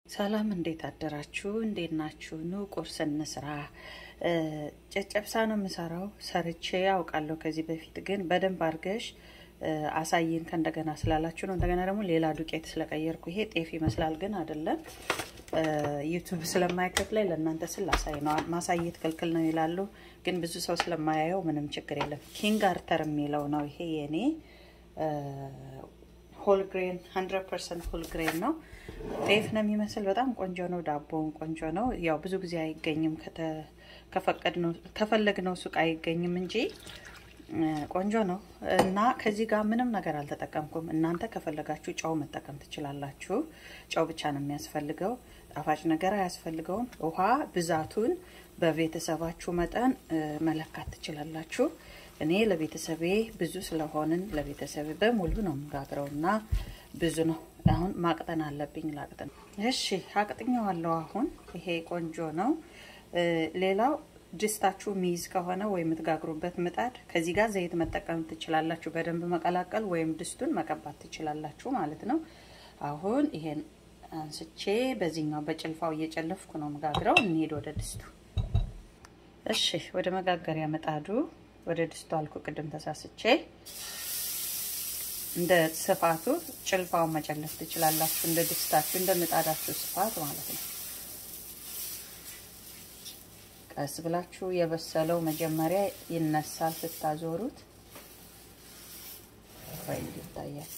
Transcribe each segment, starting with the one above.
ሰላም እንዴት አደራችሁ? እንዴት ናችሁ? ኑ ቁርስ እንስራ። ጨጨብሳ ነው የምሰራው። ሰርቼ ያውቃለሁ ከዚህ በፊት ግን በደንብ አድርገሽ አሳይን ከእንደገና ስላላችሁ ነው። እንደገና ደግሞ ሌላ ዱቄት ስለቀየርኩ ይሄ ጤፍ ይመስላል ግን አይደለም። ዩቱብ ስለማይከፍለኝ ለእናንተ ስል አሳይ ነው። ማሳየት ክልክል ነው ይላሉ፣ ግን ብዙ ሰው ስለማያየው ምንም ችግር የለም። ኪንግ አርተር የሚለው ነው ይሄ የኔ ሆል ግሬን ሀንድረድ ፐርሰንት ሆል ግሬን ነው። ጤፍ ነው የሚመስል በጣም ቆንጆ ነው። ዳቦውን ቆንጆ ነው። ያው ብዙ ጊዜ አይገኝም፣ ከፈለግነው ሱቅ አይገኝም እንጂ ቆንጆ ነው እና ከዚህ ጋር ምንም ነገር አልተጠቀምኩም። እናንተ ከፈለጋችሁ ጨው መጠቀም ትችላላችሁ። ጨው ብቻ ነው የሚያስፈልገው። ጣፋጭ ነገር አያስፈልገውም። ውሃ ብዛቱን በቤተሰባችሁ መጠን መለካት ትችላላችሁ። እኔ ለቤተሰቤ ብዙ ስለሆንን ለቤተሰቤ በሙሉ ነው የምጋግረው እና ብዙ ነው። አሁን ማቅጠን አለብኝ። ላቅጠን። እሺ አቅጥኛዋለሁ። አሁን ይሄ ቆንጆ ነው። ሌላው ድስታችሁ ሚይዝ ከሆነ ወይም የምትጋግሩበት ምጣድ ከዚህ ጋር ዘይት መጠቀም ትችላላችሁ። በደንብ መቀላቀል ወይም ድስቱን መቀባት ትችላላችሁ ማለት ነው። አሁን ይሄን አንስቼ በዚህኛው በጭልፋው እየጨለፍኩ ነው መጋግረው። እንሄድ ወደ ድስቱ። እሺ ወደ መጋገሪያ ምጣዱ ወደ ድስቱ አልኩ። ቅድም ተሳስቼ እንደ ስፋቱ ጭልፋውን መጨለፍ ትችላላችሁ። እንደ ድስታችሁ እንደ ምጣዳችሁ ስፋት ማለት ነው። ቀስ ብላችሁ የበሰለው መጀመሪያ ይነሳል ስታዞሩት ወይ ይታያችሁ።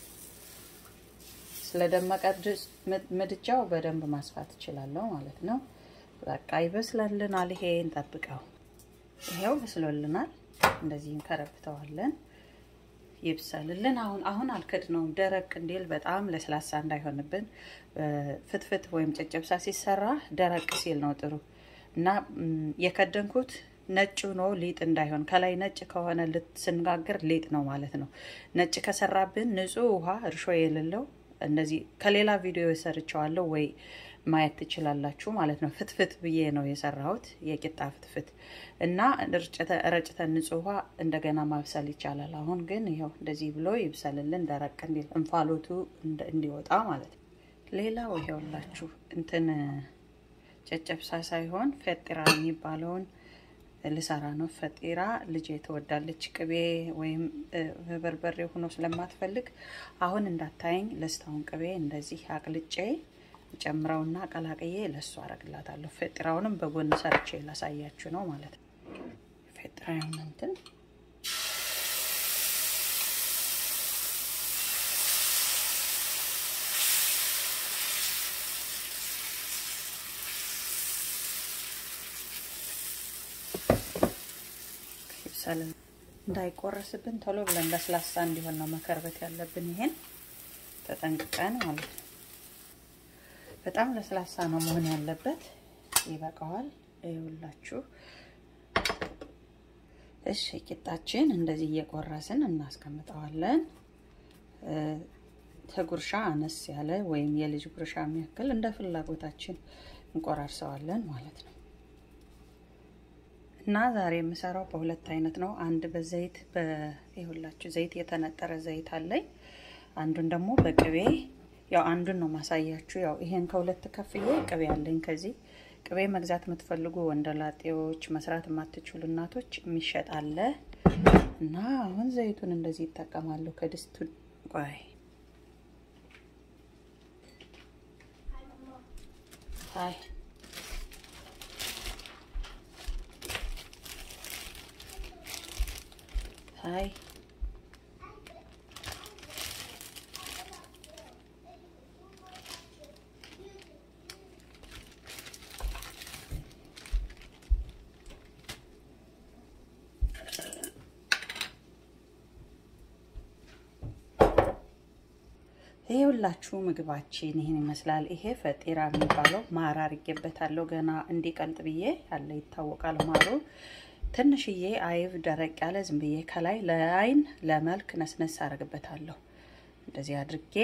ስለደመቀ ምድጃው በደንብ ማስፋት እችላለሁ ማለት ነው። በቃ ይበስላልናል። ይሄ እንጠብቀው። ይሄው በስሎልናል። እንደዚህ እንከረብተዋለን። ይብሰልልን። አሁን አሁን አልክድ ነው ደረቅ እንዲል በጣም ለስላሳ እንዳይሆንብን። ፍትፍት ወይም ጨጨብሳ ሲሰራ ደረቅ ሲል ነው ጥሩ እና የከደንኩት ነጭ ሆኖ ሊጥ እንዳይሆን። ከላይ ነጭ ከሆነ ስንጋግር ሊጥ ነው ማለት ነው። ነጭ ከሰራብን ንጹህ ውሃ እርሾ የሌለው እንደዚህ ከሌላ ቪዲዮ የሰርቸዋለሁ ወይ ማየት ትችላላችሁ ማለት ነው። ፍትፍት ብዬ ነው የሰራሁት የቂጣ ፍትፍት እና ረጭተን ንጹህ ውሃ እንደገና ማብሰል ይቻላል። አሁን ግን ይኸው እንደዚህ ብሎ ይብሰልልን ደረቅ እንዲል እንፋሎቱ እንዲወጣ ማለት ነው። ሌላው ይኸውላችሁ እንትን ጨጨብሳ ሳይሆን ፈጢራ የሚባለውን ልሰራ ነው። ፈጢራ ልጄ ትወዳለች። ቅቤ ወይም በርበሬ ሆኖ ስለማትፈልግ አሁን እንዳታየኝ ለስታውን ቅቤ እንደዚህ አቅልጬ ጨምረውና ቀላቅዬ ለሱ አረግላታለሁ። ፈጢራውንም በጎን ሰርቼ ላሳያችሁ ነው ማለት ነው። ፈጢራውን እንትን እንዳይቆረስብን ቶሎ ብለን ለስላሳ እንዲሆን ነው መከርበት ያለብን። ይሄን ተጠንቅቀን ማለት ነው። በጣም ለስላሳ ነው መሆን ያለበት። ይበቃዋል። ይኸውላችሁ። እሺ ቂጣችን እንደዚህ እየቆረስን እናስቀምጠዋለን። ከጉርሻ አነስ ያለ ወይም የልጅ ጉርሻ የሚያክል እንደ ፍላጎታችን እንቆራርሰዋለን ማለት ነው። እና ዛሬ የምሰራው በሁለት አይነት ነው። አንድ በዘይት ይኸውላችሁ፣ ዘይት የተነጠረ ዘይት አለኝ። አንዱን ደግሞ በቅቤ ያው አንዱን ነው ማሳያችሁ። ያው ይሄን ከሁለት ከፍዬ ቅቤ አለኝ። ከዚህ ቅቤ መግዛት የምትፈልጉ ወንደላጤዎች፣ መስራት የማትችሉ እናቶች የሚሸጥ አለ እና አሁን ዘይቱን እንደዚህ ይጠቀማለሁ። ከድስቱ ቆይ አይ አይ ይሄ ሁላችሁ ምግባችን ይህን ይመስላል። ይሄ ፈጢራ የሚባለው ማር አድርጌበታለሁ ገና እንዲቀልጥ ብዬ ያለ ይታወቃል። ማሩ ትንሽዬ አይብ ደረቅ ያለ ዝም ብዬ ከላይ ለአይን ለመልክ ነስነስ አደርግበታለሁ። እንደዚህ አድርጌ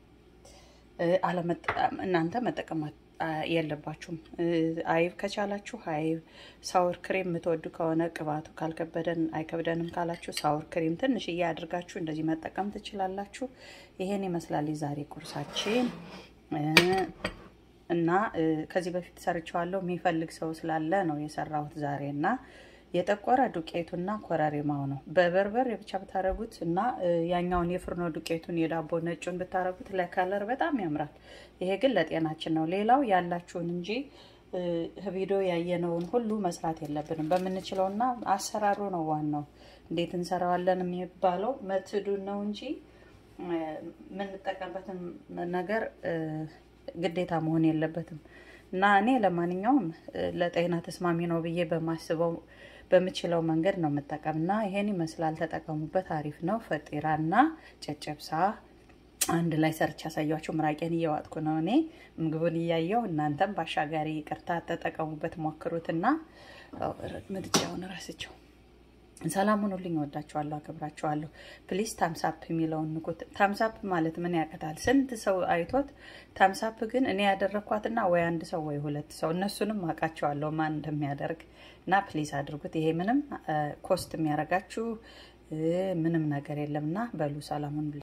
እናንተ መጠቀም የለባችሁም። አይብ ከቻላችሁ አይብ፣ ሳውር ክሬም የምትወዱ ከሆነ ቅባቱ ካልከበደን አይከብደንም ካላችሁ ሳውር ክሬም ትንሽዬ አድርጋችሁ እንደዚህ መጠቀም ትችላላችሁ። ይሄን ይመስላል የዛሬ ቁርሳችን። እና ከዚህ በፊት ሰርቸዋለሁ የሚፈልግ ሰው ስላለ ነው የሰራሁት ዛሬ እና የጠቆረ ዱቄቱና ኮረሪማው ነው። በበርበር ብቻ ብታረጉት እና ያኛውን የፍርኖ ዱቄቱን የዳቦ ነጩን ብታረጉት ለከለር በጣም ያምራል። ይሄ ግን ለጤናችን ነው። ሌላው ያላችሁን እንጂ ቪዲዮ ያየነውን ሁሉ መስራት የለብንም። በምንችለውና አሰራሩ ነው ዋናው። እንዴት እንሰራዋለን የሚባለው መትዱን ነው እንጂ የምንጠቀምበትን ነገር ግዴታ መሆን የለበትም። እና እኔ ለማንኛውም ለጤና ተስማሚ ነው ብዬ በማስበው በምችለው መንገድ ነው የምጠቀም እና ይሄን ይመስላል። ተጠቀሙበት። አሪፍ ነው። ፈጢራ እና ጨጨብሳ አንድ ላይ ሰርች ያሳያችሁ። ምራቄን እየዋጥኩ ነው እኔ ምግቡን እያየው፣ እናንተም ባሻጋሪ ይቅርታ ተጠቀሙበት፣ ሞክሩትና ምድጃውን ረስቸው። ሰላም ሁኑልኝ። ወዳችኋለሁ፣ አከብራችኋለሁ። ፕሊስ ታምሳፕ የሚለውን ንኩት። ታምሳፕ ማለት ምን ያቀታል? ስንት ሰው አይቶት። ታምሳፕ ግን እኔ ያደረግኳትና ወይ አንድ ሰው ወይ ሁለት ሰው እነሱንም አውቃቸዋለሁ ማን እንደሚያደርግ እና ፕሊስ አድርጉት። ይሄ ምንም ኮስት የሚያደርጋችሁ ምንም ነገር የለም እና በሉ ሰላም ሁኑልኝ።